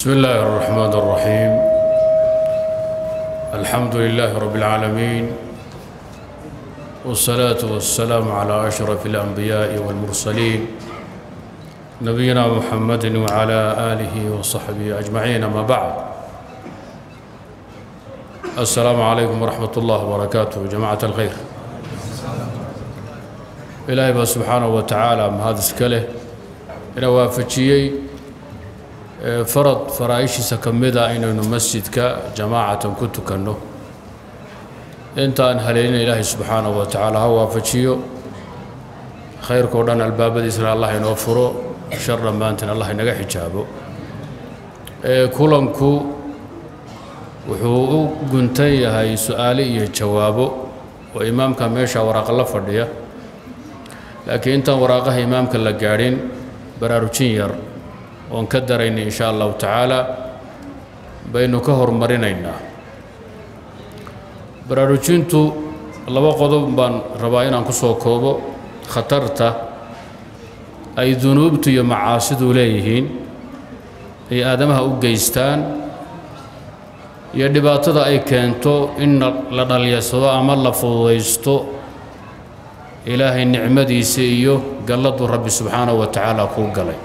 بسم الله الرحمن الرحيم الحمد لله رب العالمين والصلاة والسلام على أشرف الأنبياء والمرسلين نبينا محمد وعلى آله وصحبه أجمعين ما بعد السلام عليكم ورحمة الله وبركاته جماعة الخير إلهي بقى سبحانه وتعالى ما هذا سكله إنه وافجيي farad faraaishiisa ka mid a inaynu masjidka jamaacatan ku tukanno intaan haleelina ilaahay subxaanahu wa tacaala ha waafajiyo khayrkao dhan albaabadiisna allah inoo furo shar dhammaantiin allah inaga xijaabo kulanku wuxuu u guntan yahay su-aale iyo jawaabo oo imaamka meesha waraaqa la fadhiya laakiin intaan waraaqaha imaamka la gaadhin baraarujin yar oon ka daraynay insha allahu tacaala baynu ka hormarinaynaa baraarujintu laba qodob baan rabaa inaan ku soo koobo khatarta ay dunuubtu iyo macaasidu leeyihiin ay aadamaha u geystaan iyo dhibaatada ay keento in la dhalyarsado ama la fududaysto ilaahay nicmadiisa iyo galladuu rabbi subxaanahu wa tacaala kuu galay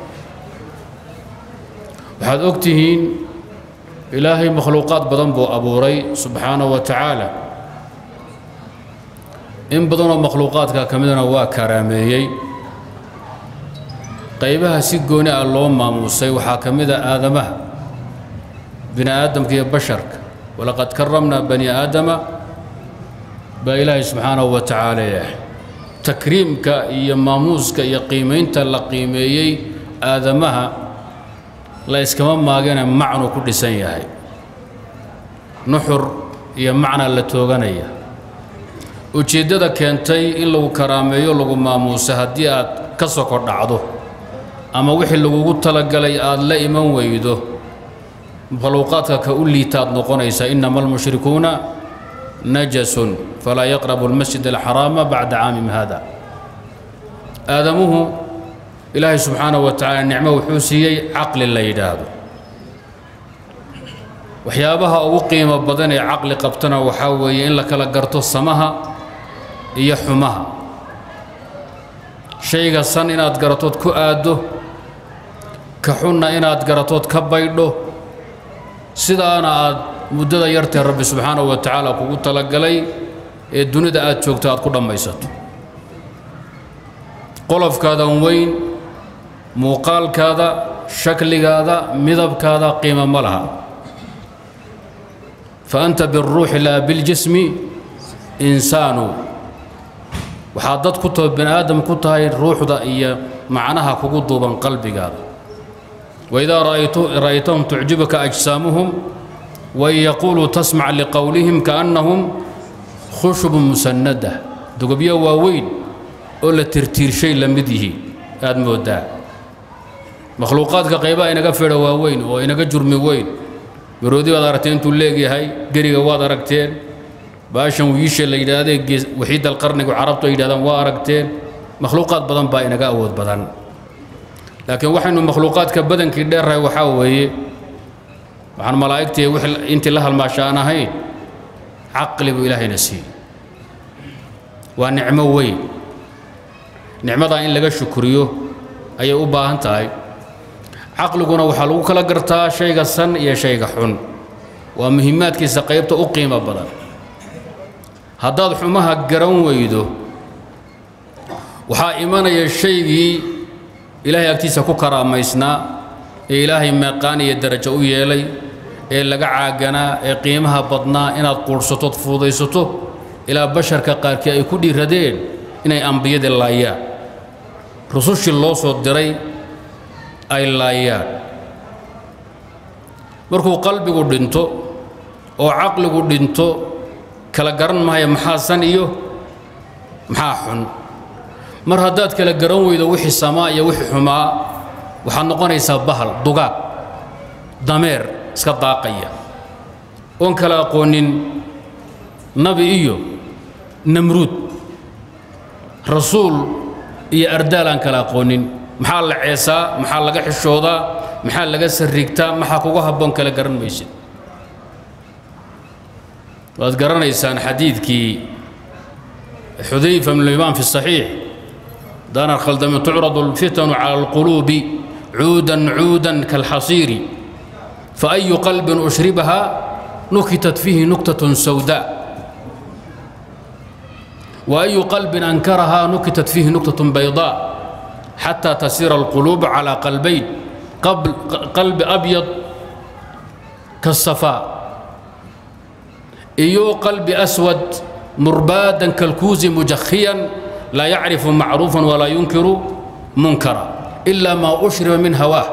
waxaad og tihiin ilaahay makhluuqaad badan buu abuuray subxaanahu wa tacaala in badanoo makhluuqaadka ka midana waa karaameeyey qaybaha si gooni ah loo maamuusay waxaa ka mid a aadamaha bini aadamka iyo basharka walaqad karamnaa bani aadama baa ilaahay subxaanahu wa tacaala yahay takriimka iyo maamuuska iyo qiimaynta la qiimeeyey aadamaha la iskama maagana macnuu ku dhisan yahay nuxur iyo macna la tooganaya ujeeddada keentay in lagu karaameeyo lagu maamuuso haddii aad ka soko dhacdo ama wixii lagugu talagalay aad la iman weydo makhluuqaadka ka u liitaad noqonaysa innama almushrikuuna najasun falaa yaqrabu almasjid alxaraama bacda caamim hada aadamuhu ilaahay subxaanahu wa tacaala nicmo wuxuu siiyey caqli la yidhaahdo waxyaabaha ugu qiimo badan ee caqli qabtana waxaa weeye in la kala garto samaha iyo xumaha shayga san inaad garatood ku aaddo ka xunna inaad garatood ka baydho sidaana aad muddada yartee rabbi subxaanahu wa tacaala kugu talagalay ee dunida aad joogto aad ku dhammaysato qolofkaadan weyn muuqaalkaada shakligaada midabkaada qiimo ma laha fa anta biاlruuxi laa biاljismi insaanu waxaad dad ku taho bani aadam ku tahay ruuxda iyo macnaha kugu duuban qalbigaada waidaa ra'aytahum tucjibuka ajsaamuhum wain yaquuluu tasmac liqowlihim kaannahum khushubun musanada dugobyo waaweyn oo la tirtiirshay la mid yihiin aad mooddaa makhluuqaadka qaybaha inaga fedha waaweyn oo inaga jurmi weyn maroodi baad aragteen intuu leegyahay geriga waad aragteen baashan wiisha la yidhaahdee waxiidal qarnigu carabtu ay yidhahdaan waa aragteen makhluuqaad badan baa inaga awood badan laakiin waxaynu makhluuqaadka badankii dheerrahay waxaa weeye waxaan malaa'igtii intii la halmaasha aan ahayn caqli buu ilaahayna siiyey waa nicmo weyn nicmadaa in laga shukriyo ayay u baahan tahay caqliguna waxaa lagu kala gartaa shayga san iyo shayga xun waa muhiimaadkiisa qaybta u qiimo badan haddaad xumaha garan weydo waxaa imanaya shaygii ilaahay agtiisa ku karaamaysnaa ee ilaahay meeqaan iyo darajo u yeelay ee laga caaganaa ee qiimaha badnaa inaad quudhsatood fuudaysato ilaa basharka qaarkii ay ku dhiiradeen inay ambiyadii laayaan rusushii loo soo diray ay laayaan markuu qalbigu dhinto oo caqligu dhinto kala garan maayo maxaa san iyo maxaa xun mar haddaad kala garan weydo wixii samaa iyo wixii xumaa waxaad noqonaysaa bahal dugaag dameer iska daaqaya oon kala aqoonin nabi iyo namruud rasuul iyo ardaal aan kala aqoonin maxaa la ceesaa maxaa laga xishoodaa maxaa laga sarrigtaa maxaa kuga habboon kale garan maysid waad garanaysaan xadiidkii xudayfa bn limaan fi الصaxiix daan khaldami tucradu اlfitanu calى اlquluubi cuudan cuudan kalxasiiri faayu qalbin ushribaha nukitat fiihi nuktaة sawdaa وأي قلب أنكرها نكتت فيه نكتة بيضاء حتى تسير القلوب على قلبين قبل قلب أبيض كالصفاء إيو قلب أسود مربادا كالكوز مجخيا لا يعرف معروفا ولا ينكر منكرا إلا ما أشرب من هواه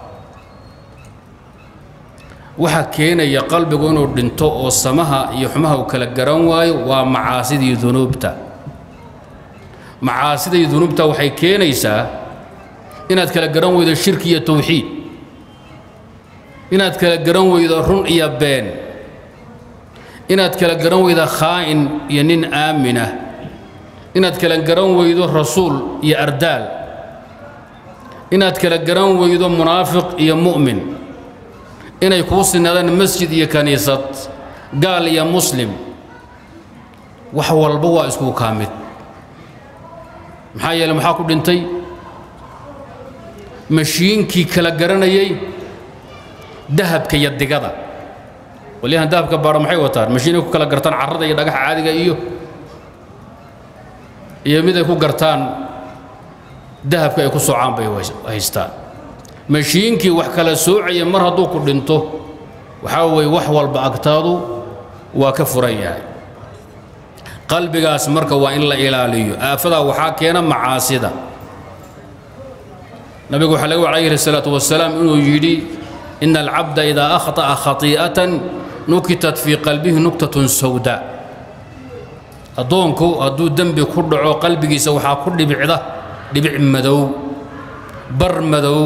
waxa keenaya qalbigu inuu dhinto oo samaha iyo xumaha uu kala garan waayo waa macaasidii dunuubta macaasidii dunuubta waxay keenaysaa inaad kala garan weydo shirki iyo tawxiid inaad kala garan weydo run iyo been inaad kala garan weydo khaa'in iyo nin aaminah inaad kala garan weydo rasuul iyo ardaal inaad kala garan weydo munaafiq iyo mu'min inay kuu sinaadaan masjid iyo kaniisad gaal iyo muslim wax walba waa isku kaa mid maxaa yeele maxaa ku dhintay mashiinkii kala garanayay dahabka iyo digada walyahan dahabka baadha maxay wataan mashiinay ku kala gartaan carrada iyo dhagaxa caadiga iyo iyo mid ay ku gartaan dahabka ay ku socaan bay haystaan mashiinkii wax kala soocaya mar hadduu ku dhinto waxaa weeye wax walba agtaadu waa ka furan yahay qalbigaas marka waa in la ilaaliyo aafadaa waxaa keena macaasida nabigu waxaa laga wa calayhi salaatu wasalaam inuu yidhi ina alcabda idaa akhطa'a khatii'atan nukitat fii qalbihi nuktatun sawda addoonku hadduu dembi ku dhaco qalbigiisa waxaa ku dhibicda dhibic madow bar madow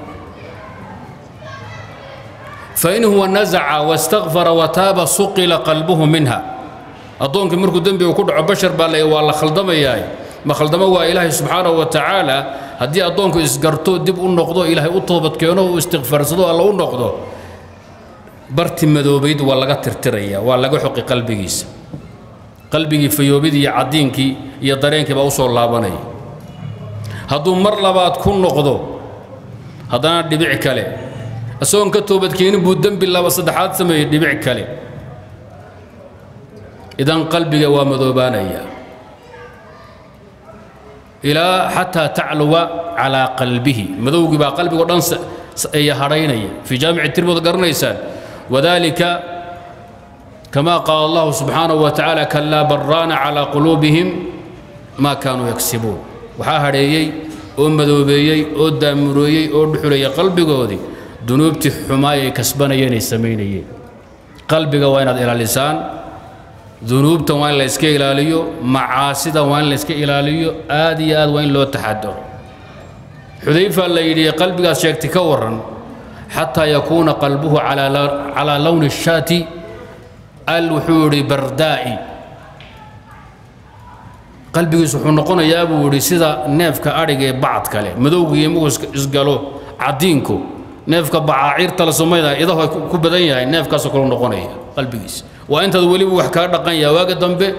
fain huwa nazaca wastakfara wataaba suqila qalbuhu minha addoonkii markuu dembiga ku dhaco bashar baa le waa la khaldamayaa ma khaldamo waa ilaahay subxaanahu wa tacaala haddii addoonku isgarto dib u noqdo ilaahay u toobadkeeno u istikfaarsado alla u noqdo barti madoobayd waa laga tirtiraya waa laga xoqi qalbigiisa qalbigii fayoobidii iyo caddiinkii iyo dareenkii baa u soo laabanaya hadduu mar labaad ku noqdo haddana dhibic kale isagoon ka toobadkeenin buu dembi laba saddexaad sameeyey dhibic kale idan qalbiga waa madoobaanaya ilaa xataa tacluwa calaa qalbihi madowgii baa qalbigoo dhan aya hadhaynaya fii jaamici tirmid garanaysaan wadalika kama qaala allahu subxaanahu wa tacaala kalaa baraana calaa quluubihim maa kaanuu yagsibuun waxaa hadheeyey oo madoobeeyey oo daamureeyey oo dhuxulayay qalbigoodii dunuubtii xumaay ay kasbanayeen ay samaynayeen qalbiga waa inaad ilaalisaan dunuubtan waa in la iska ilaaliyo macaasida waa in la iska ilaaliyo aad iyo aad waa in loo taxadaro xudayfa la yidhi qalbigaas sheegtay ka warran xataa yakuuna qalbuhu calaa lowni shaati al wuxuu yidhi bardaa'i qalbigiisu wuxuu noqonayaa buu yidhi sida neefka adhiga ee bacad kale madowgiiyo markuu isgalo caddiinku neefka bacaaciirta la samayna idahu ay ku badan yahay neefkaasoo kale noqonaya qalbigiisa waa intaad weliba wax kaa dhaqan yaha waaga dambe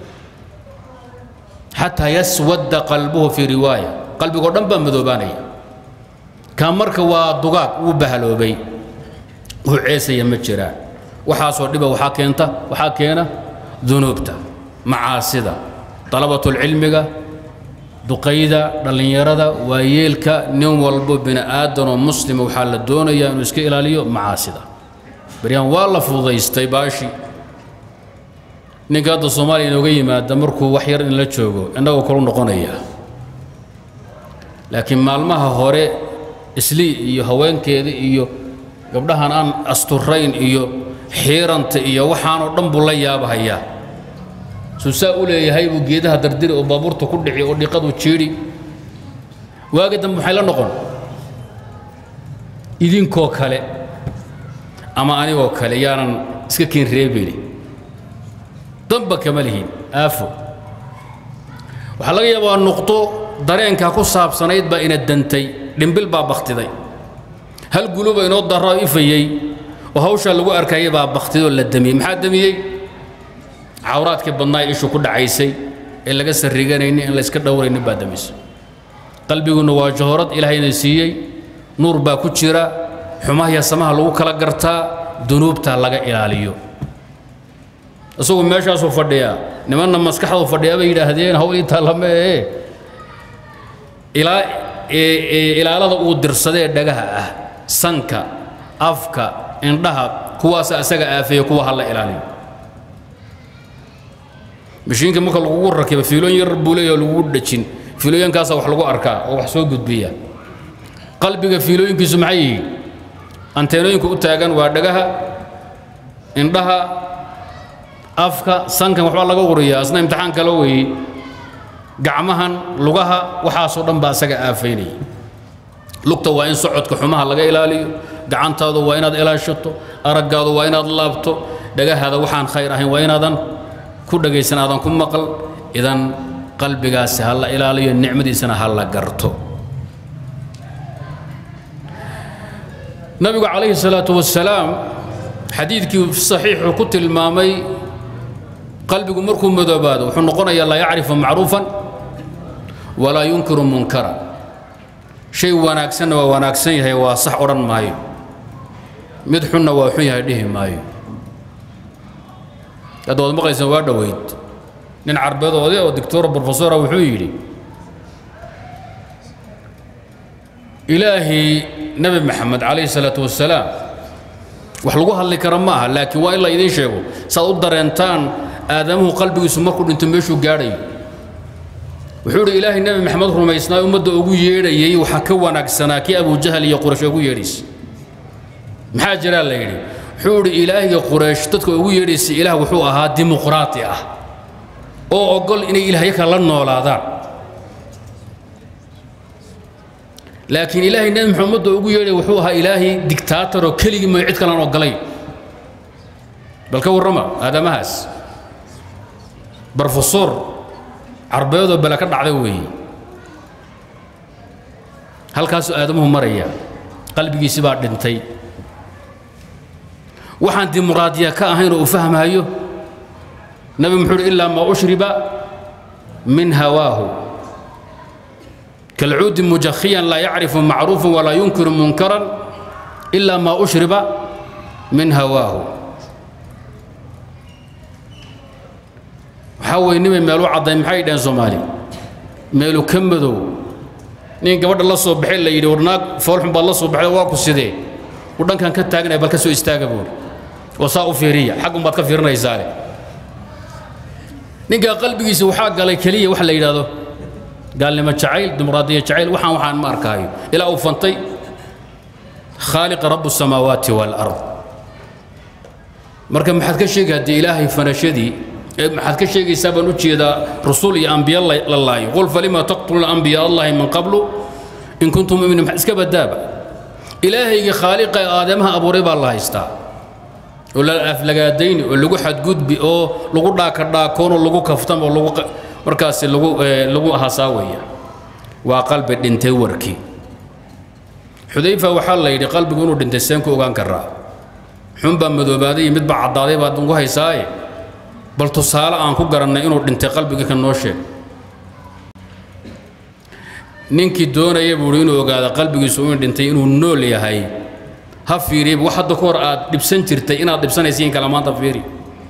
xataa yaswadda qalbuhu fii riwaaya qalbigoo dhan baa madoobaanaya kaa marka waa dugaag wuu bahaloobay wuu ceesaya ma jiraan waxaasoo dhiba waxaa keenta waxaa keena dunuubta macaasida dalabatulcilmiga duqayda dhallinyarada waayeelka nin walbo bini aadanoo muslima waxaa la doonayaa inuu iska ilaaliyo macaasida baryahan waa la fududaystay baashi ninka hadda soomaaliya inooga yimaada markuu wax yar in la joogo innagoo kalu noqonaya laakiin maalmaha hore islii iyo haweenkeeda iyo gabdhahan aan asturayn iyo xiiranta iyo waxaanoo dhan buu la yaabahayaa suu saa u leeyahay buu geedaha dardiri oo baabuurta ku dhici oo dhiqadu jiidhi waagi dambe maxay la noqon idinkoo kale ama anigoo kale yaanan iska keen reebeyni damba kama lihin aafo waxaa laga yaabaa nuqdo dareenkaa ku saabsanayd baa ina dantay dhimbil baa bakhtiday hal guluba inoo darro ifayey oo hawshaa lagu arkayay baa baktidoo la damiyey maxaa damiyey cawraadkii badnaa ee ishu ku dhacaysay ee laga sarriganaynin in layska dhowraynin baa damisay qalbiguna waa jahoorad ilaahayna siiyey nuur baa ku jira xumahiya samaha lagu kala gartaa dunuubta laga ilaaliyo isagu meeshaasuu fadhiyaa nimanna maskaxdu fadhiyaa bay yidhaahdeen hawl intaa lama ee ilaa ilaalada uu dirsadee dhagaha ah sanka afka indhaha kuwaasa asaga aafeeya kuwa ha la ilaaliyo mashiinka marka lagugu rakiba fiilooyin yar buu leeyahay lagugu dhajin fiilooyinkaasa wax lagu arkaa oo wax soo gudbiya qalbiga fiilooyinkiisu maxay yihiin anteenooyinka u taagan waa dhagaha indhaha afka sankan waxbaa laga wariyaa asna imtixaan kale weeye gacmahan lugaha waxaasoo dhan baa asaga aafaynaya lugta waa in socodka xumaha laga ilaaliyo gacantaadu waa inaad ilaashato araggaadu waa inaad laabto dhagahaada waxaan khayr ahayn waa inaadan ku dhagaysan aadan ku maqal idan qalbigaasi ha la ilaaliyo nicmadiisana ha la garto nabigu calayhi salaatu wasalaam xadiidkii saxiixuu ku tilmaamay qalbigu markuu madoobaado wuxuu noqonayaa laa yacrifu macruufan walaa yunkiru munkara shay wanaagsanna waa wanaagsan yahay waa sax odhan maayo mid xunna waa xun yahay dhihi maayo hadda waad maqlaysaan waa dhoweyd nin carbeedoode oo doctor brofesora wuxuu yidhi ilaahii nebi maxamed calayhi salaatu wasalaam wax lagu hadli kara ma aha laakiin waa in la idiin sheego saad u dareentaan aadamuhu qalbigiisu markuu dhinto meeshuu gaadhayo wuxuu idhi ilaahay nebi maxamed rumaysnaa ummadda ugu yeedhayey waxaa ka wanaagsanaa kii abujahal iyo quraysh ugu yeedhaysa maxaa jiraa la yidhi wuxuu idhi ilaahiga quraysh dadka ugu yeedhaysa ilaah wuxuu ahaa dimuqraati ah oo ogol inay ilaahyo kale la noolaadaan laakiin ilaahay nebi maxamedda ugu yeedhay wuxuu ahaa ilaahay dictaator oo keligii mooy cid kalaan ogolayn bal ka warrama aadamahaas brofesor carbeedoo bele ka dhacday weeye halkaasuu aadamuhu maraya qalbigiisi baa dhintay waxaan dimuqraadiya ka ahayn oo u fahmaayo nabi muxuu uhi ilaa maa ushriba min hawaahu كالعود مجخيا لا يعرف معروفا ولا ينكر منكرا إلا ما أشرب من هواه waxaa nima meelu cadday maxay dhaheen soomaali meelu ka madow nin gabadha la soo baxay la yidhi warnaag foolxun baad la soo baxday waa ku sidee u dhankan ka taaganaya bal ka soo istaaga buuri oo saa u fiiriya xaggun baad ka fiirinaysaale ninkaa qalbigiisa waxaa galay keliya waxa la yidhaahdo gaalnimo jacayl dimuqraadiya jacayl waxaan waxaan ma arkaayo ilaa uu fantay khaaliqa rabu الsamaawaati wاlard marka maxaad ka sheegi haddii ilaahay fanashadii maxaad ka sheegaysaa baan u jeedaa rasuul iyo ambiya la laayo qul falima taqtuluuna ambiya allahi min qablu in kuntum muminiin iska badaaba ilaahayga khaaliqa ee aadamaha abuuray baa la haystaa oo la aflagaadayni oo lagu xadgudbi oo lagu dhaaka dhaakoon oo lagu kaftam oo lagu markaasi lagu lagu hasaaweya waa qalbi dhintay warkii xudayfa waxaa la yidhi qalbigu inuu dhintay seen ku ogaan karaa xun baa madoobaaday iyo mid baa caddaaday baad ugu haysaaye bal tusaale aan ku garannay inuu dhintay qalbiga ka noo sheeg ninkii doonaya buuhi inuu ogaada qalbigiisu inuu dhintay inuu nool yahay ha fiiriya wax hadda ka hor aad dhibsan jirtay inaad dhibsanaysiin kala maanta fiiri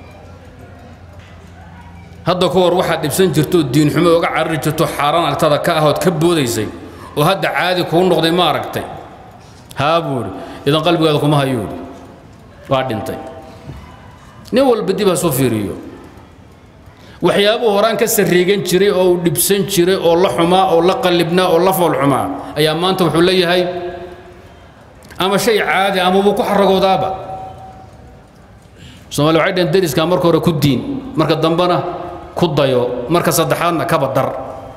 hadda ka hor waxaad dhibsan jirto diinxumo oga carari jirto xaaraan agtada ka ahood ka boodaysay oo hadda caadi kuu noqday ma aragtay haa buuhi idan qalbigaada kuma hayuuhi waa dhintay nin walba dib ha soo fiiriyo waxyaabuhu horaan ka sarriigan jiray oo uu dhibsan jiray oo la xumaa oo la qallibnaa oo la foolxumaa ayaa maanta wuxuu leeyahay ama shay caadi ama wuu ku xaragoodaaba soomaali waxay dhaheen deriskaa marka hore ku diin marka dambena ku dayo marka saddexaadna kaba dar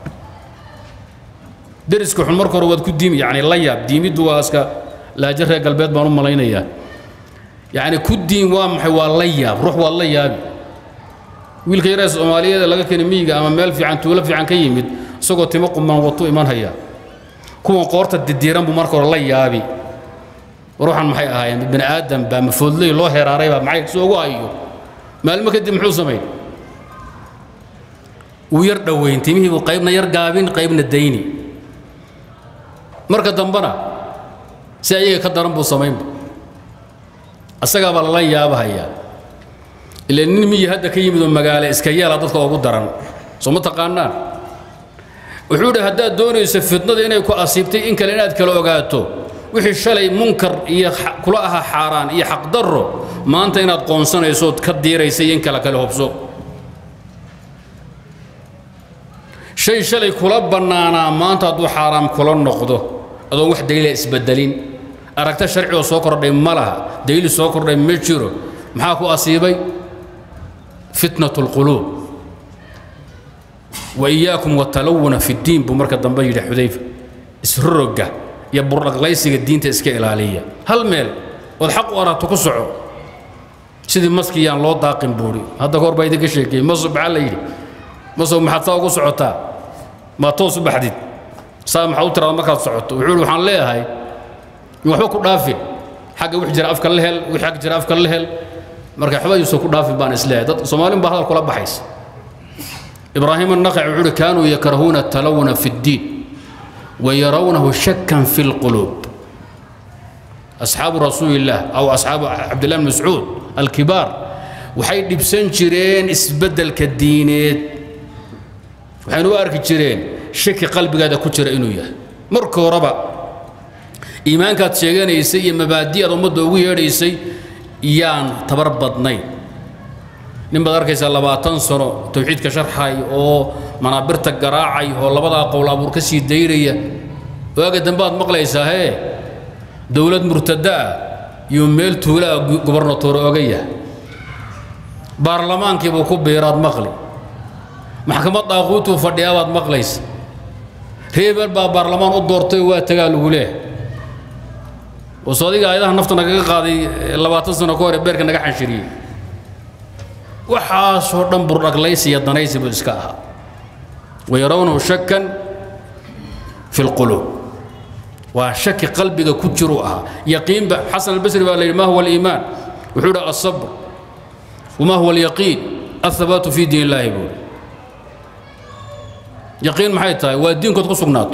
deriska xun marka hore waad ku diimi yacni la yaab diimiddu waa iska laajo reer galbeed baan u malaynayaa yacni ku diin waa maxay waa la yaab ruux waad la yaabi wiilka yaree soomaaliyeed laga keenay miyiga ama meel fiican tuulo fiican ka yimid isagoo timo quman watu iman haya kuwan qoorta didiiran buu marka hore la yaabi war waxaan maxay ahaayeen bini aadam baa mafoodley loo heraaray baa maxay si ugu hayo maalmo kadib muxuu samayn wuu yar dhoweyn timihii buu qaybna yar gaabin qaybna dayni marka dambena si ayaga ka daran buu samaynba asagaa baa lala yaabahayaa ila nin miyi hadda ka yimid oo magaalo iska yeela dadka ugu daran soo ma taqaanaan wuxuu idhi haddaad doonayso fitnada inay ku asiibtay in kale inaad kala ogaato wixii shalay munkar iyo kula ahaa xaaraan iyo xaqdarro maanta inaad qoonsanayso ood ka diiraysa iyo in kale kale hobso shay shalay kula bannaanaa maanta hadduu xaaraam kula noqdo adoon wax daliila isbedelin aragta sharci oo soo kordhay ma laha daliil soo kordhay ma jiro maxaa ku asiibay fitnat اlquluub waiyaakum watalawuna fi ddiin buu marka dambe yidhi xudayfa isroga iyo burdhaqlaysiga diinta iska ilaaliya hal meel ood xaq u aragto ku soco sidii maskii yaan loo daaqin buuri hadda ka hor baa idinka sheekeeyey maso maxaa la yidhi maso maxaad saa ugu socotaa maa toos u baxdid saa maxaa u tiraada markaad socoto wuxuu ihi waxaan leeyahay in waxba ku dhaafin xagga wix jira afka la hel wix xag jira afka la hel marka waxba yuusan ku dhaafin baan isleeyahay dad soomaalin baa hadal kula baxaysa ibraahim annaqaci wuxuu uhi kaanuu yakrahuuna talawuna fi ddiin ويرونه شكا في القلوب أصحاب رسول الله أو أصحاب عبد الله بن مسعود الكبار waxay dhibsan jireen isbeddelka diineed waxaynu u arki jireen shaki qalbigaada ku jira inuu yahay marka horeba iimaankaad sheeganaysay iyo mabaadi'aad ummadda ugu yeedhaysay yaan tabar badnayn nin baad arkaysaa labaatan sano tawxiidka sharxay oo manaabirta garaacay oo labadaa qowl abuur ka sii dayraya waaga dambe aad maqlaysaa hee dowlad murtada ah iyo meel tuulaa gobernatoor oga yahay baarlamaankiibuu ku biiraad maqli maxkamad daaquutuu fadhiyaabaad maqlaysa reebel baa baarlamaan u doortay waa tagaa lagu leehay waso adiga ayadaha nafta nagaga qaaday labaatan sano ka hore beerka naga xanshiriyey waxaasoo dhan burdhaglaysi iyo danaysi buu iska ahaa wayarawnahu shakan fi lquluub waa shaki qalbiga ku jiruu ahaa yaqiinba xasan albasri baa la yidhi ma huwa aliimaan wuxuu yidhi asabr wama huwa alyaqiin athabaatu fi diin illaahi buuri yaqiin maxay tahay waa diinkood ku sugnaato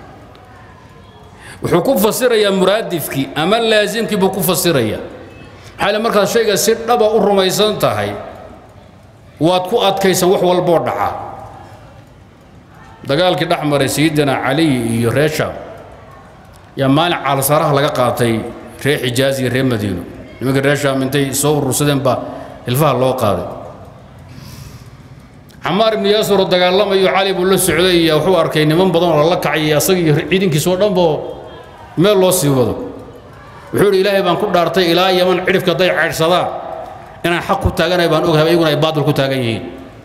wuxuu ku fasirayaa muraadifkii ama laasimkii buu ku fasirayaa maxaa le markaad shayga si dhaba u rumaysan tahay waad ku adkaysan wax walboo dhaca dagaalkii dhex maray sayidina caliy iyo reer shaam yaa maalin caalsaraha laga qaatay reer xijaaz iyo reer madiino nimankii reer shaam intay soo urursadeen baa ilfaha loo qaaday camaar ibnu yaasir oo dagaalamayo cali buu la socday iyo wuxuu arkay niman badan oo lala kacay asaga iyo ciidankiisa oo dhanboo meel loo sii wado wuxuu idhi ilaahay baan ku dhaartay ilaa yaman cidhifka hadday caydhsadaan inaan xaq ku taaganay baan ogahay iyaguna ay baadil ku taagan yihiin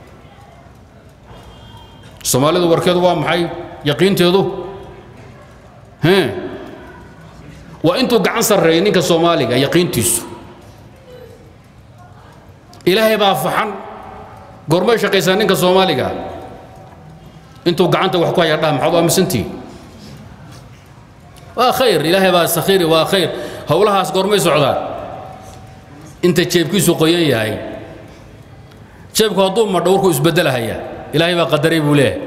soomaalidu warkeedu waa maxay yaqiinteedu hee waa intuu gacan sarreeyay ninka soomaaliga yaqiintiisu ilaahay baa faxan goormay shaqaysaa ninka soomaaliga intuu gacanta wax ku haya dhaha maxaad u aaminsantihi waa khayr ilaahay baa sakhiiri waa khayr howlahaas goormay socdaan inta jeebkiisu qoyan yahay jeebku hadduu madho warkuu isbeddelahayaa ilaahay baa qadaray buu leeyahay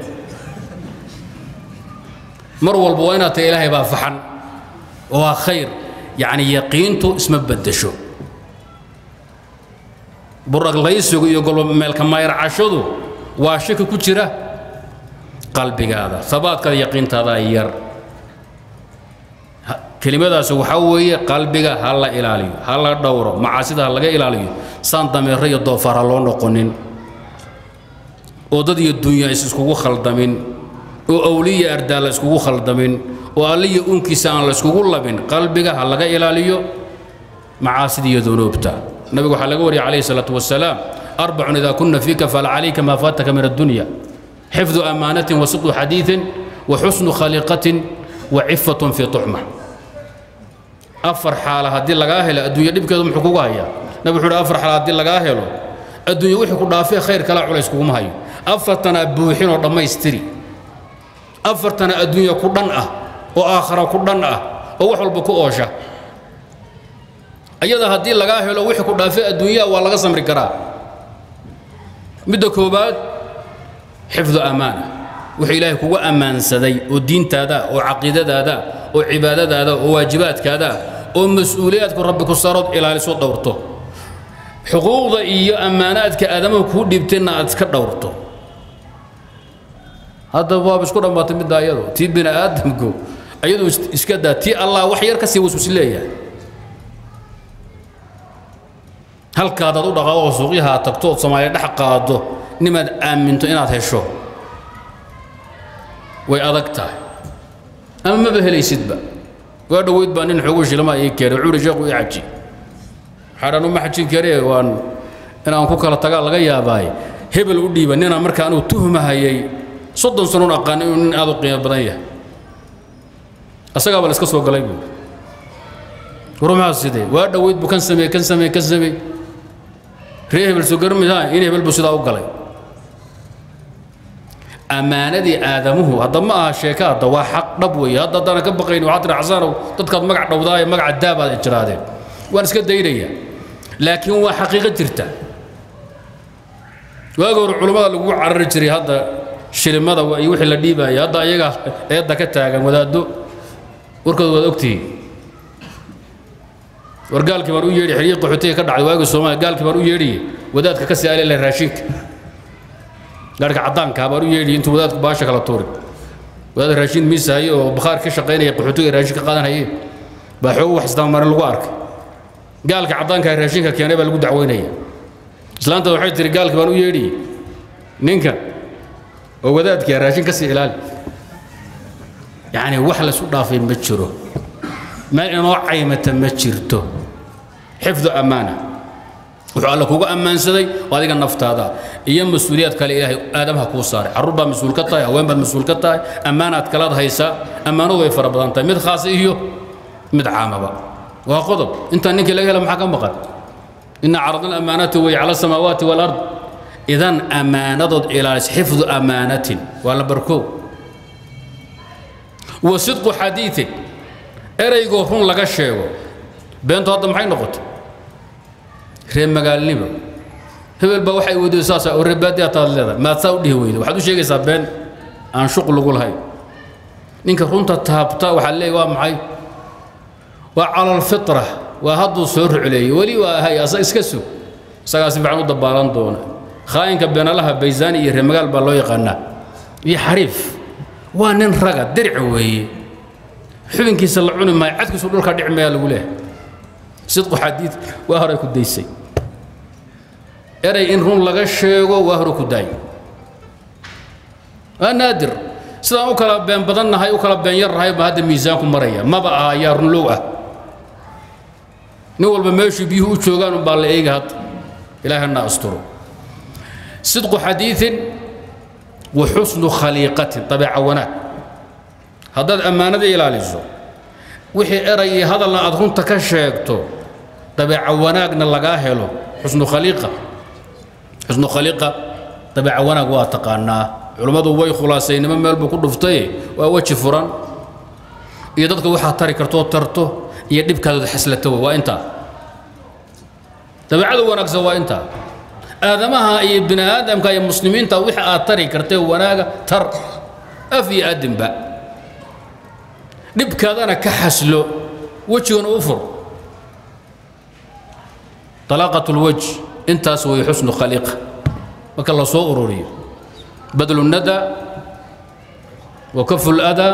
mar walba waa inaad tahay ilaahay baa faxan oo waa khayr yacni yaqiintu isma beddesho buraglaysigu iyo golmeelka mayrcashadu waa shaki ku jira qalbigaada sabaadkaada yaqiintaada yar kelimadaasi waxaa weeye qalbiga ha la ilaaliyo ha la dhowro macaasida ha laga ilaaliyo saan dameero iyo doofaar ha loo noqonin oo dad iyo dunya is iskugu khaldamin oo awliya ardaa la iskugu khaldamin oo alliya unkiisa aan la iskugu labin qalbiga ha laga ilaaliyo macaasida iyo dunuubta nabigu waxaa laga wariyay calayhi salaatu wasalaam arbacun idaa kunna fiika fala calayka maa faataka min addunya xifdu amaanatin wa sidqu xadiiin wa xusnu khaliiqatin wa cifatun fii tuxma afar xaala haddii lagaa helo adduunya dhibkeedu muxuu kugu hayaa nabi wuxuu uhi afar xaala haddii lagaa helo adduunya wixii ku dhaafee khayr kala culays kuguma hayo afartana buuxin oo dhammaystiri afartana adduunya ku dhan ah oo aakhara ku dhan ah oo wax walba ku oosha ayada haddii lagaa helo wixii ku dhaafay adduunyaha waa laga samri karaa midda koowaad xifdu ammaana wuxuu ilaahay kugu ammaansaday oo diintaada oo caqiidadaada oo cibaadadaada oo waajibaadkaada oo mas-uuliyaadku rabbi ku saarood ilaaliso dhowrto xuquuqda iyo ammaanaadka aadamaha kuu dhiibtayna aad iska dhowrto hadda waaba isku dhammaatay midda ayado tii bini aadamku ayadu iska daa tii allah wax yar ka sii waswasi leeyahay halkaadaad u dhaqaaqo oo suuqyaha aad tagto ood soomaaliya dhex qaado nimaad aaminto inaad hesho way adag tahay ama maba helaysidba waa dhoweyd baa nin xoogu shilama ii keenay wuxuu ihi sheekhu ii xaji waxaan uma xajin karee waan inaan ku kala tagaa laga yaabaaye hebel u dhiiba ninaan marka anuu tuhmahayay soddon sanoon aqaan inuu nin aad u qiimo badan yahay asagaaba la iska soo galay buu warmaas sidee waa dhoweyd buu kan sameey kan sameey kan sameey ree hebel soo garmaysaa in hebel buu sidaa u galay ammaanadii aadamuhu hadda ma aha sheeka hadda waa xaq dhab weeye hadda haddana ka baqayni waxaa tiri xasanow dadkaad magac dhowdaaye magaca daabaad ijraadeen waan iska daynaya laakiin waa xaqiiqo jirta waagi hore culummada lagu carari jiray hadda shilimada iyo wixii la dhiibaya hadda ayaga eedda ka taagan wadaaddo warkooda waad ogtihiin war gaalkii baan u yeedhi xiriir qaxootiga ka dhacday waagii soomaaliya gaalkii baan u yeedhiye wadaadka ka sii alele raashinka gaarhka caddaankaa baan u yeedhi intuu wadaadku baasha kala tuurin wadaad raashin miisahaye oo bakhaar ka shaqaynaya qaxootiga raashin ka qaadanhaye baa xoogu wax isdabamarin lagu arkay gaalka caddaanka raashinka keenay baa lagu dacweynaya islaanta waxay tihi gaalkii baan u yeedhiye ninka oo wadaadkii raashin ka sii ilaali yacni wax laysu dhaafay ma jiro meel inoo caymata ma jirto xifdu ammaana wuxuu alle kugu ammaansaday oo adiga naftaada iyo mas-uuliyaad kale ilaahay aadamaha kuu saaray carruur baad mas-uul ka tahay haween baad mas-uul ka tahay ammaanaad kalaad haysaa ammaanadu way fara badan tahay mid khaasa iyo mid caamaba waa qodob intaan ninkii laga hela maxaa ka maqan ina caradna alamaanaati way cala asamaawaati walard idan ammaanadood ilaalis xifdu ammaanatin waa la barkoow wa sidqu xadiiin eraygoo run laga sheego beentu hadda maxay noqotay reer magaalnimo hebel baa waxay weydiyo saasa oo reebaadi ataad leedahay maad saa u dhihi weyda waxaad u sheegaysaa been aan shuqul lagu lahayn ninka runta taabta waxaa leeyahy waa maxay waa cala alfitra waa hadduu soo rucleeyey weli waa ahay asa iska sug isagaa si fiican u dabaalan doona khaayinka beenalaha baysaani iyo reer magaal baa loo yaqaanaa iyo xariif waa nin raga diric weeye xubinkiisa la cuni maayo cadkiisu dhulka dhici mayaa lagu leehay sidqu xadiid waa horay ku daysay eray in run laga sheego waa hore ku daay waa naadir sidaan u kala been badannahay u kala been yarnahay baa hadda miisaanku maraya maba aha ayaa runlow ah nin walba meeshuu biyuhu u joogaan umbaa la eega hadda ilaahana asturo sidqu xadiiin wa xusnu khaliiqatin dabeeca wanaag haddaad ammaanada ilaaliso wixii eray iyo hadalna aad runta ka sheegto dabeeca wanaagna lagaa helo xusnu khaliiqa xusnu khaliiqa dabeeca wanaag waa taqaanaa culummadu way khulaasaynimo meel buu ku dhuftay waa weji furan iyo dadka waxaad tari kartoo tarto iyo dhibkaadood xaslato wey waa intaa dabeecada wanaagsan waa intaa aadamaha iyo bini aadamka iyo muslimiinta wixii aad tari kartee wanaaga tar af iyo adinba dhibkaadana ka xaslo wejigana u fur طلاقة الوجه انتاس وهي حسن خليقة marka la soo ururiyo badlu الندى وكف الأذى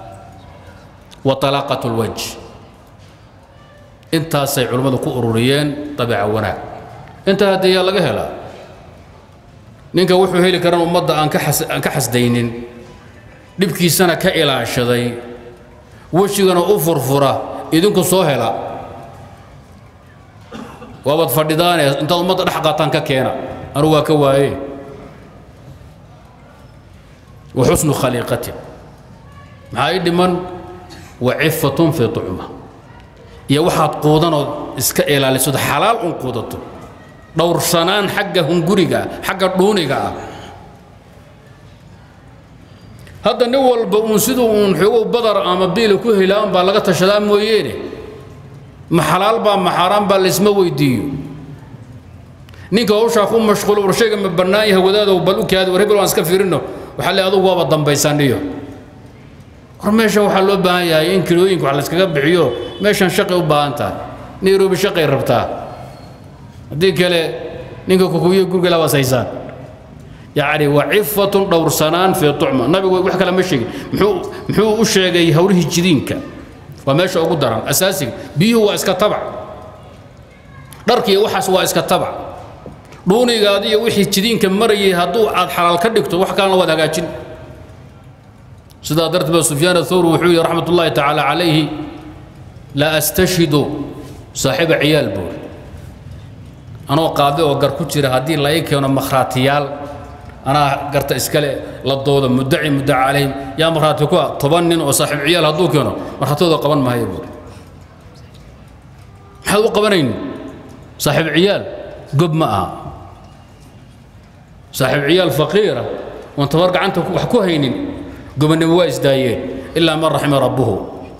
وطلاقة الوجه intaasay culimmadu ku ururiyeen dabeeca wanaag intaa haddee yaa laga helaa ninka wuxuu heli karan ummadda aan ka xas aan ka xasdaynin dhibkiisana ka ilaashaday wejigana u furfura idinku soo hela waabaad fadhidaane intaad ummadda dhex qaataan ka keena anugu waa ka waaye wa xusnu khaliiqatin maxaa ii dhiman wa cifatun fii tucma iyo waxaad quudanood iska ilaalisod xalaal un quudato dhowrsanaan xagga hunguriga xagga dhuuniga ah hadda nin walba uun siduu uun xoogow badar ama biila ku helaan baa laga tashadaa mooyeene ma xalaal baa ma xaaraan baa laysma weydiiyo ninka hawshaa ku mashquulo war shayga ma bannaan yahay wadaadow bal u kaadi war hebel waan iska fiirino waxaa le adugu waaba dambaysaniyo war meeshan waxaa loo baahan yahay in kilooyinka wax layskaga bixiyo meeshan shaqay u baahan tahay nairobi shaqay rabtaa haddii kale ninka kukuwiyo guriga labaas haysaan yacni waa cifatun dhowrsanaan fii tucma nabigu wax kale ma sheegin muxuu muxuu u sheegay hawlihii jidiinka waa meesha ugu daran asaasiga biyuhu waa iska tabac dharkiiyo waxaas waa iska tabac dhuunigaadi iyo wixii jidiinka marayay hadduu aad xalaal ka dhigto wax kalena waad hagaajin sidaa darteed ba sufyaan athawri wuxuu yihi raxmat ullaahi tacaala calayhi la astashhidu saaxiiba ciyaal buuri anoo qaadi oo gar ku jira haddii la ii keeno makhraatiyaal anaa garta iskale la doodo muddaci muddaca calayhim yaa markhaati ku ah toban nin oo saaxiib ciyaal hadduu keeno markhaatooda qaban maayo buuri maxaad u qabanayn saaxiib ciyaal gob ma aha saaxiib ciyaal faqiira oon tabar gacanta wax ku haynin gobonnimo waa isdaayeen ilaa man raxima rabbuhu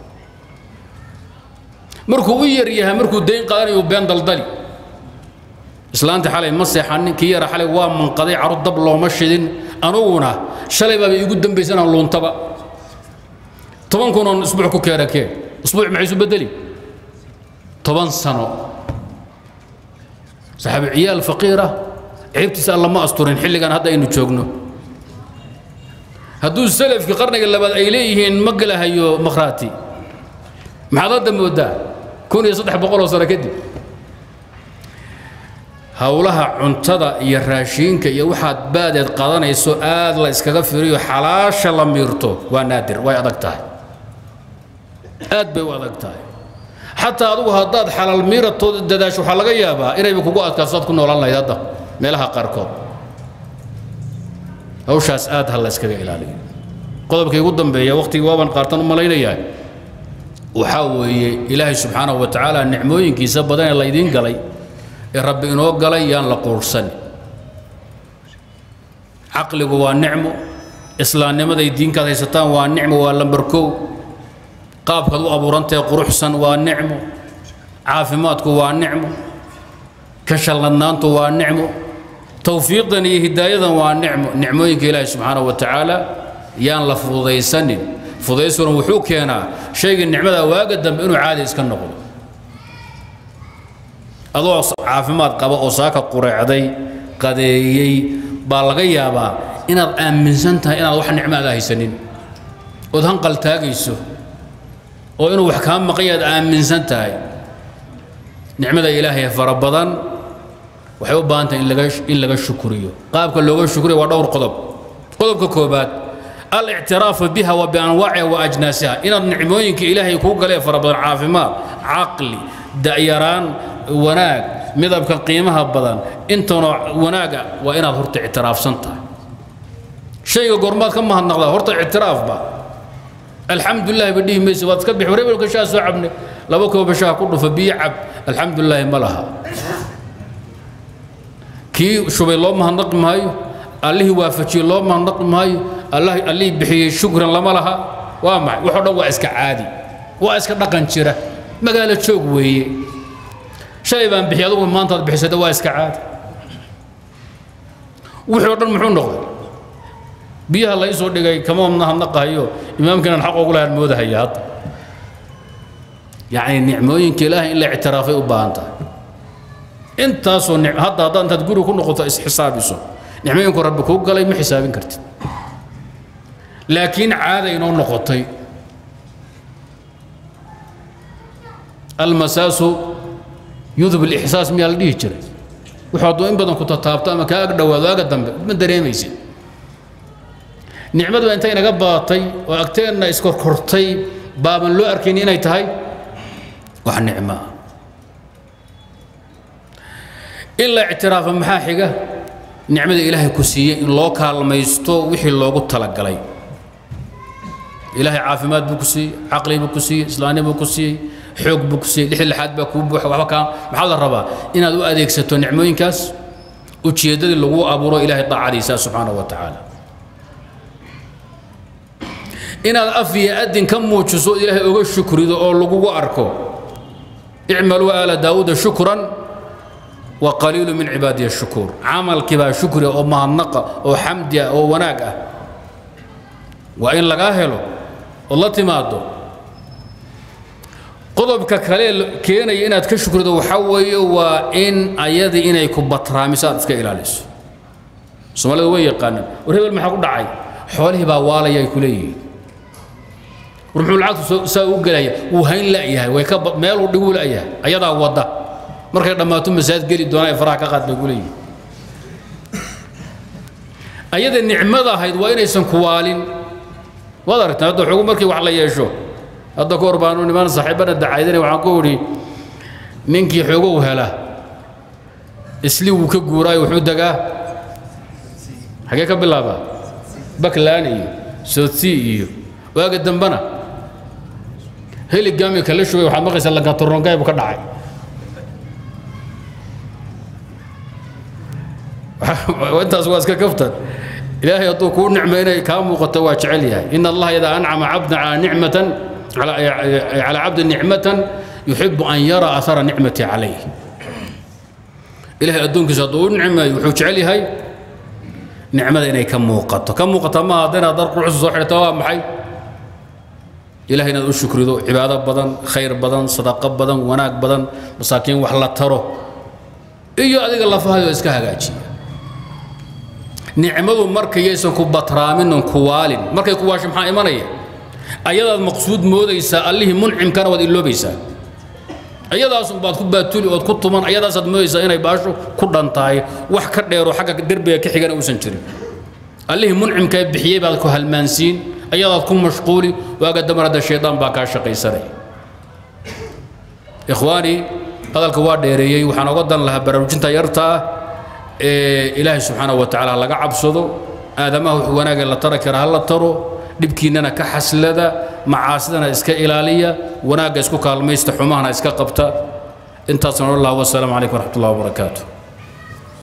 markuu u yar yahay markuu dayn qaadanayo been daldali islaantii xalay ma seexanin kii yara xalay waa manqaday carruur dab looma shidin anuguna shalay baaba iigu dambaysa inaan luuntaba toban kun oon isbuuc ku keera keen isbuuc maxay isu bedeli toban sano saxaabi ciyaal faqiira ceebtiisa alla ma asturin xilligan hadda aynu joogno hadduu salafkii qarniga labaad ay leeyihiin ma galahayo makhraati maxaad hadda moodaa kun iyo saddex boqoloo sano kadib howlaha cuntada iyo raashiinka iyo waxaad baadeed qadanayso aad la iskaga firiyo xalaasha la miirto waa naadir way adag tahay aad bay u adag tahay xataa adugu haddaad xalaal miiratooda dadaasho waxaa laga yaabaa inayba kugu adkaaso aad ku noolaan lahayd hadda meelaha qaarkood hawshaas aad ha la iskaga ilaaliyo qodobkii ugu dambeeya waqtigii waaban qaartan u malaynayaa waxaa weeye ilaahay subxaanahu wa tacaala nicmooyinkiisa badan ee laydiin galay ee rabbi inoo galay yaan la quursan caqligu waa nicmo islaamnimaday diinkaad haysataan waa nicmo waa lambarkow qaabkaad u abuurantahe quruxsan waa nicmo caafimaadku waa nicmo ka shalladnaantu waa nicmo towfiiqdan iyo hidaayadan waa nicmo nicmooyinka ilaahi subxaanahu wa tacaala yaan la fududaysanin fudaysuna wuxuu keenaa shayga nicmada waaga dambe inuu caadi iska noqdo adoo caafimaad qaba oo saaka qureecday qadeeyey baa laga yaabaa inaad aaminsan tahay inaad wax nicmo aada haysanin ood hanqal taagayso oo inuu wax kaa maqan yaad aaminsan tahay nicmada ilaahay fara badan waxay u baahan tahay in laga in laga shukriyo qaabka looga shukriyo waa dhowr qodob qodobka koobaad الاعتراف بها وبأنواعها وأجناسها إن النعموين إلهي كوكا لي فربضان عافمات عقلي دائران وناك مذهب قيمها بدن انت وناك وإن هرت اعتراف سنتا شيء قرمات كما هالنقضة هرت اعتراف با الحمد لله بديه ميسي واتكبح وريب لك شاء سعبني لبك وبشاه كله فبيعب الحمد لله ملها كي شبي الله مهنق مايو allihii waafajiyey loo mahadnaqi maayo allihii bixiyey shukran lama laha waa maxay waxoo dhan waa iska caadi waa iska dhaqan jira magaalo joog weeye shalay baan bixiyay adugu maantaad bixisada waa iska caadi wixii oo dhan muxuu noqday biyaha la isoo dhigay kama mahadnaqahayo imaamkiinan xaq ugu lahaan moodahaya hadda yacni nicmooyinka ilaahay in la ictiraafay u baahan tahay intaasoo hadda haddaad intaad guri ku noqoto isxisaabiso nicmooyinku rabbi kuu galay ma xisaabin kartid laakiin caada inoo noqotay almasaasu yudub alixsaas miyaa la dhihi jiray wuxuu hadduu in badan ku tataabto ama kaa ag dhowaado aga dambe ma dareemaysid nicmadu intay naga badatay oo agteenna iskorkortay baaban loo arkayn inay tahay wax nicmo ah in la ictiraafa maxaa xiga nicmada ilaahay ku siiyey in loo kaalmaysto wixii loogu talagalay ilaahay caafimaad buu ku siiyey caqli buu ku siiyey islaani buu ku siiyey xoog buu ku siiyey lixi lixaad baa kuu buuxa waxba kaa maxaa la rabaa inaad u adeegsato nicmooyinkaas ujeeddadii lagu abuuro ilaahay daacadiisa subxaanahu wa tacaala inaad af iyo adin ka muujiso ilaahay oga shukrido oo lagugu arko icmaluu aala daawuuda shukran wa qaliilu min cibaadiya shukuur camalkii baa shukriga oo mahadnaqa oo xamdi ah oo wanaag ah waa in lagaa helo ood la timaado qodobka kale keenaya inaad ka shukrido waxaa weeye waa in ayadii inay ku batraamiso aad iska ilaaliso soomaalida way yaqaanaan war hebel maxaa ku dhacay xoolihii baa waalaya ay ku leeyihiin war muxuu lacagtu saa u gelaya wuu hayn la'yahay way ka meeluu dhiguu la'yahay ayadaa wadda markay dhammaato masaajid geli doonaa ee faraha ka qaad bay ku leeyihiin ayada nicmada ahayd waa inaysan ku waalin waad aragtaan hadda xogu markii wax la yeesho hadda ka hor baanu niman saaxiibana dacaydinay waxaan ku idhi ninkii xoogow hela isli wuu ka guuraayo wuxuu degaa xagee ka bilaabaa baklaan iyo soodsii iyo waaga dambana heligaami kala shugay waxaad maqlaysaa lankatorongay buu ka dhacay intaas waa iska kaftan ilaahay hadduu kuu nicmo inay kaa muuqato waa jecel yahay in allaha idaa ancama cabdan calaa nicmatan calaa cabdin nicmatan yuxibu an yara ahara nicmati calayh ilahay addoonkiisa hadduu u nicmeeyo wuxuu jecel yahay nicmada inay ka muuqato ka muuqata maaha hadda inaad dar quruxsa soo xidhata waa maxay ilahay inaad u shukrido cibaado badan khayr badan sadaqo badan wanaag badan masaakiin wax la taro iyo adiga lafahayo iska hagaajiya nicmadu markayaysan ku batraaminon ku waalin markay ku waasho maxaa imanaya ayadaad maqsuud moodaysaa allihii muncimkana waad iloobaysaa ayadaasun baad ku baatuli ood ku tuman ayadaasaad moodaysaa inay baasho ku dhan tahay wax ka dheero xagga derbiga ka xigana uusan jirin allihii muncimkaa bixiyey baad ku halmaansiin ayadaad ku mashquuli waaga damar hadda shaydaan baa kaa shaqaysanay ikhwaani hadalka waa dheereeyey waxaan oga dan lahaa baraarujinta yarta ah ee ilaahay subxaanahu wa tacaala laga cabsado aadamaha wix wanaagee la tara kara ha la taro dhibkiinnana ka xaslada macaasidana iska ilaaliya wanaagga isku kaalmaysta xumahana iska qabta intaasna allah wasalaamu calaykum waraxmat ullah wabarakaatu